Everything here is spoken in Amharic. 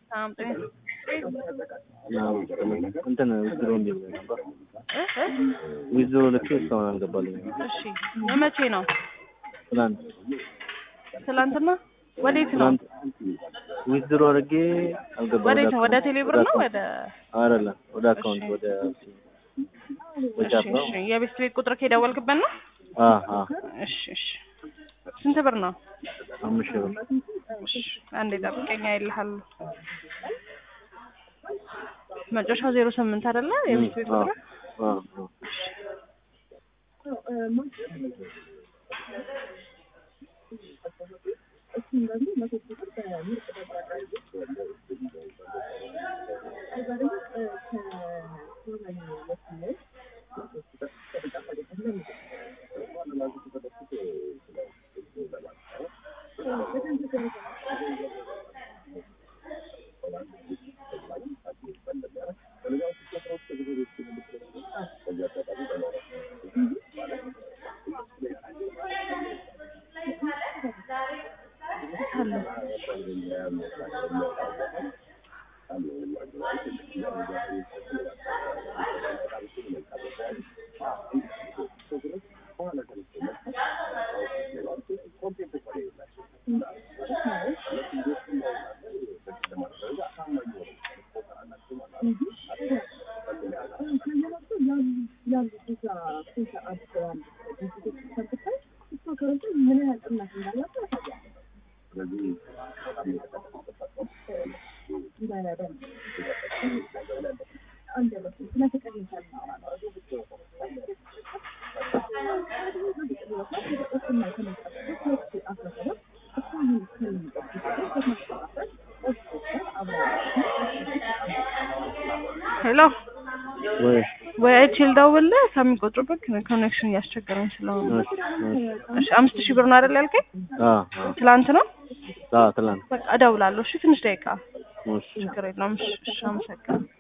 ሰላም ጤና እንትን ዊዝድሮ እንዲል ነበር እ እ ዊዝድሮ ልኬ እስካሁን አልገባልኝ። እሺ የመቼ ነው? ትናንት ትላንትና ወዴት ነው? ትናንት ዊዝድሮ አድርጌ አልገባም። ወዴት ነው? ወደ ቴሌብር ነው ወደ አይደለም ወደ አካውንት ወደ ወደ እሺ እሺ የቤት ቤት ቁጥር ከደወልክበት ነው? አ አ እሺ እሺ ስንት ብር ነው? አምስት ሺህ ብር እሺ አንዴ ጠብቀኛ ይልሃል። መጨረሻው ዜሮ ስምንት አይደለ? የቤት ቤት ቁጥር አ አ ሄሎ ወይ ወይ አይችል ደውልልህ ከሚቆጥሩበት ኮኔክሽን እያስቸገረኝ ስለሆነ እሺ እሺ እሺ አምስት ሺህ ብር ነው አይደል ያልከኝ? አ አ ትላንት ነው? አ ትላንት በቃ እደውላለሁ። እሺ ትንሽ ደቂቃ እሺ ችግር የለውም። እሺ እሺ አመሰግናለሁ።